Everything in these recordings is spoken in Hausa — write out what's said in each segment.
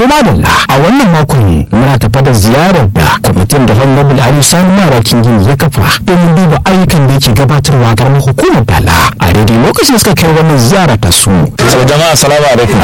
madalla a wannan makon muna tafa da ziyarar da kwamitin da honorable ali sani marakin gini ya kafa domin duba ayyukan da yake gabatarwa garin hukumar dala a daidai lokacin suka kai wannan ziyara ta su. so jama'a salamu alaikum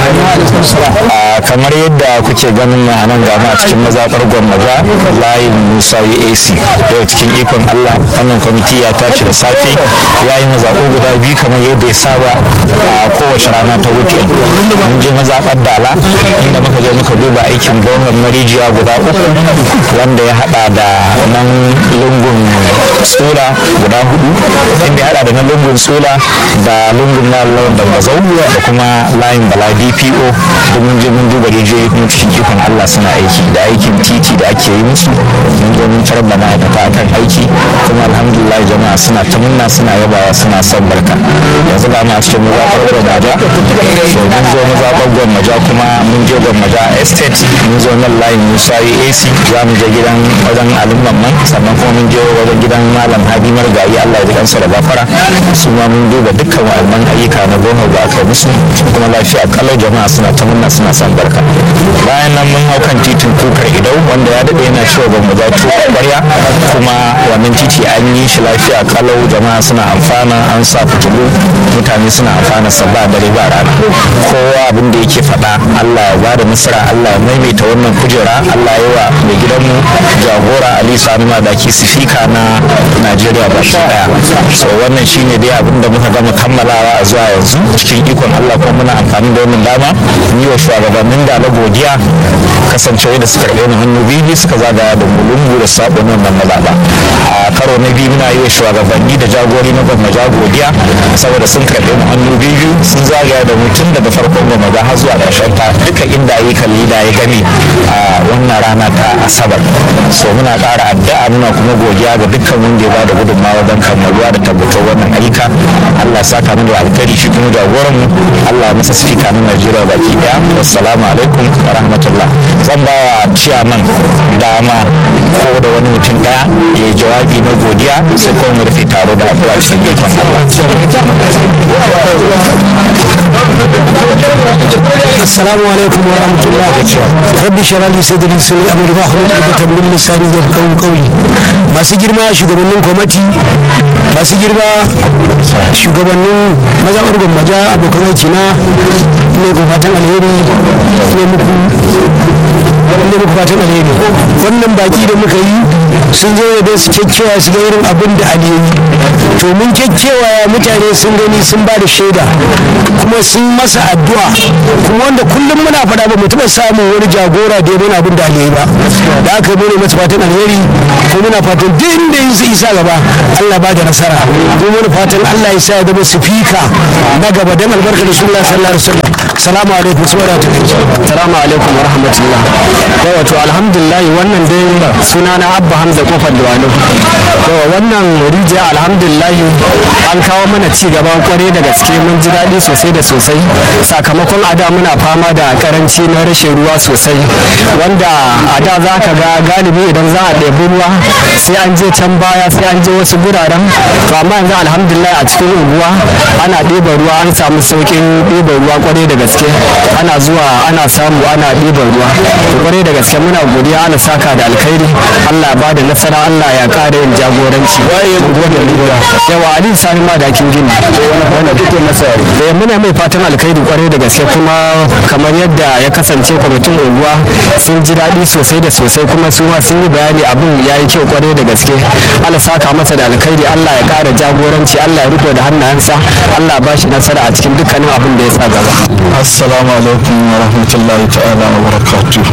a kamar yadda kuke ganin a nan gama a cikin mazaɓar gwamnati layin musa ac daga cikin ikon allah wannan kwamiti ya tashi da safe ya yi mazaɓu guda biyu kamar yadda ya saba a kowace rana ta weekend mun je mazaɓar dala inda muka je muka duba aikin gwamnan marijiya guda uku wanda ya haɗa da nan lungun tsula guda hudu inda ya haɗa da nan lungun tsula da lungun na da mazau da kuma layin bala dpo domin je mun duba rijiyoyi kuma cikin ikon allah suna aiki da aikin titi da ake yi musu mun je mun tarar da ma'aikata akan aiki kuma alhamdulillah jama'a suna ta munna suna yabawa suna son barka yanzu ba ma cikin mazaɓar gwammaja so mun zo mazaɓar gwammaja kuma mun je gwammaja estate mun zo nan layin musa ac za mu je gidan wajen alumman man sannan kuma mun je wajen gidan malam hadi margayi allah ya ji kansa da gafara su ma mun duba dukkan wa'annan ayyuka na goma da aka musu kuma lafiya kalau jama'a suna ta munna suna son barka bayan nan mun hau kan titin kukar idau wanda ya daɗe yana cewa ba mu zato ƙwarya kuma wannan titi an yi shi lafiya kalau jama'a suna amfana an sa fitilu mutane suna amfana sa ba dare ba rana kowa abin da yake faɗa allah ya bada nasara allah ya maimaita wannan kujera allah ya wa mai gidanmu jagora ali sani madaki sifika na najeriya ba shi daya so wannan shine dai abin da muka gama kammalawa a zuwa yanzu cikin ikon allah kuma muna amfani da wannan dama yi wa shugabannin da na godiya kasancewa da suka karɓe mu hannu biyu suka zagaya da mulungu da sabon wannan mazaɓa a karo na biyu muna yi wa shugabanni da jagori na gwamnati godiya saboda sun karɓe mu hannu biyu sun zagaya da mutum daga farkon gwamnati har zuwa ƙarshen ta duka inda ayyukan lida ya gani a wannan rana ta asabar so muna ƙara addu'a muna kuma godiya ga dukkan wanda ya ba da gudunmawa don kammaluwa da tabbatar wannan ayyuka Allah ya saka mu da alkhairi shi kuma jagoran mu Allah ya masa sifika na Najeriya baki daya assalamu alaikum wa rahmatullah zan ba wa ciyaman dama ko da wani mutum daya ya yi jawabi na godiya sai kuma mu rufe taro da addu'a cikin ikon Allah assalamu alaikum wa rahmatullah rabbi shara li sadri sirri amri ba hudu da tabbin lisani da kauli kauli masu girma shugabannin kwamati masu girma shugabannin mazaɓar gwammaja abokan aiki na ne ku fatan alheri ne muku ne muku fatan alheri wannan baki da muka yi sun zo da su kyakkyawa su ga irin abin da aliyu to mun kyakkyawa mutane sun gani sun ba da shaida kuma sun masa addu'a kuma wanda kullum muna faɗa ba mu taɓa samun wani jagora da ya mana abin da aliyu ba da aka yi masa fatan alheri ko muna fatan duk inda yin su isa gaba Allah ba da nasara ko muna fatan Allah ya sa ya zama sifika na gaba dan albarkar Rasulullah sallallahu alaihi wasallam salamu alaikum subhanahu wa ta'ala salamu alaikum wa rahmatullah wato alhamdulillah wannan dai suna na abba hamza kofar duwalo yawa wannan rijiya alhamdulillah an kawo mana ci gaba kwarai da gaske mun ji daɗi sosai da sosai sakamakon a da muna fama da karanci na rashin ruwa sosai wanda a da za ka ga galibi idan za a ɗebi ruwa sai an je can baya sai an je wasu guraren to amma yanzu alhamdulillah a cikin unguwa ana ɗeba ruwa an samu sauƙin ɗeba ruwa kwarai da gaske ana zuwa ana samu ana ɗiban ruwa to kwarai da gaske muna godiya ana saka da alkhairi Allah ya bada nasara Allah ya ƙara yin jagoranci yawa Ali Sani ma da kin gini wanda kuke masa eh muna mai fatan alkhairi kwarai da gaske kuma kamar yadda ya kasance kwamitin unguwa sun ji daɗi sosai da sosai kuma su ma sun yi bayani abin ya yi kyau kwarai da gaske Allah saka masa da alkhairi Allah ya ƙara jagoranci Allah ya riko da hannayensa Allah ba shi nasara a cikin dukkanin abin da ya sa gaba assalamu alaikum wa rahmatullahi ta'ala wa barakatuh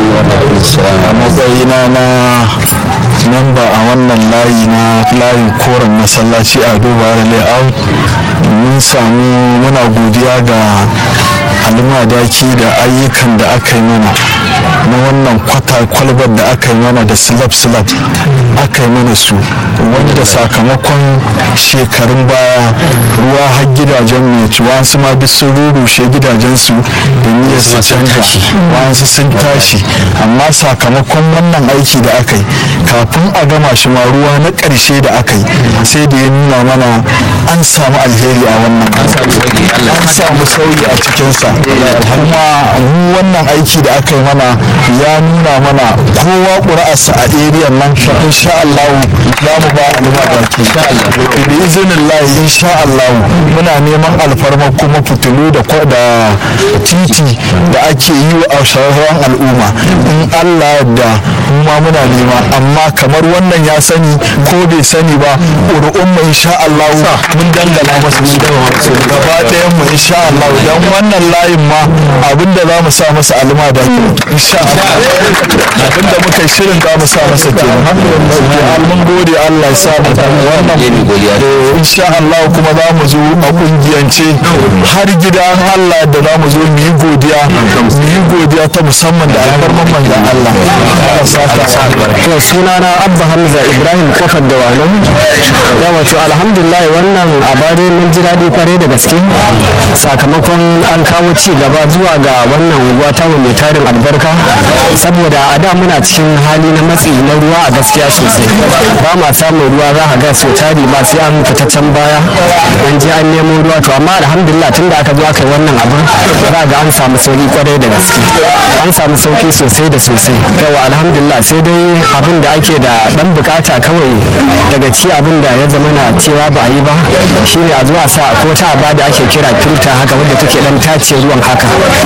a matsayina na memba a wannan layi na layin koren masallaci a duba layout mun samu muna godiya ga almadaki da ayyukan da aka yi mana na wannan kwata kwalbar da aka yi mana da slab slab aka yi mana su wanda sakamakon shekarun baya ruwa har gidajen mai ci wasu ma duk sun rurushe gidajensu da niyyar su canja wasu sun tashi amma sakamakon wannan aiki da aka yi kafin a gama shi ma ruwa na ƙarshe da aka yi sai da ya nuna mana an samu alheri a wannan an samu sauyi a cikin masa kuma mu wannan aiki da aka yi mana ya nuna mana kowa ƙuri'arsa a area nan insha Allah za mu ba al'umma baki bi izinin lahi insha Allah muna neman alfarma kuma fitilu da da titi da ake yi wa sauran al'umma in Allah da ma muna nema amma kamar wannan ya sani ko bai sani ba ƙuri'un mu insha Allah mun dangana masa su gaba ɗayan mu insha Allah dan wannan layin ma abinda za mu sa masa alma da insha Allah abinda muka yi shirin za mu sa masa kenan mun gode Allah ya sa mu wannan insha Allah kuma za mu zo a kungiyance har gida Allah da za mu zo mu yi godiya mu yi godiya ta musamman da alfarman manzon Allah Allah saka to sunana abba hamza ibrahim kofar da wano ya wato alhamdulillah wannan abare mun ji daɗi kwarai da gaske sakamakon an kawo ci gaba zuwa ga wannan unguwa ta mai tarin albarka saboda a da muna cikin hali na matsi na ruwa a gaskiya sosai ba ma samun ruwa za ka ga so tari ba sai an fita can baya an je an nemo ruwa to amma alhamdulillah tun da aka zo aka yi wannan abu za ga an samu sauki kwarai da gaske an samu sauki sosai da sosai yawa alhamdulillah sai dai abin da ake da dan bukata kawai daga ci abin da ya zama na cewa ba a yi ba shine a zuwa sa ko ta aba da ake kira filta haka wadda take dan tace ruwan haka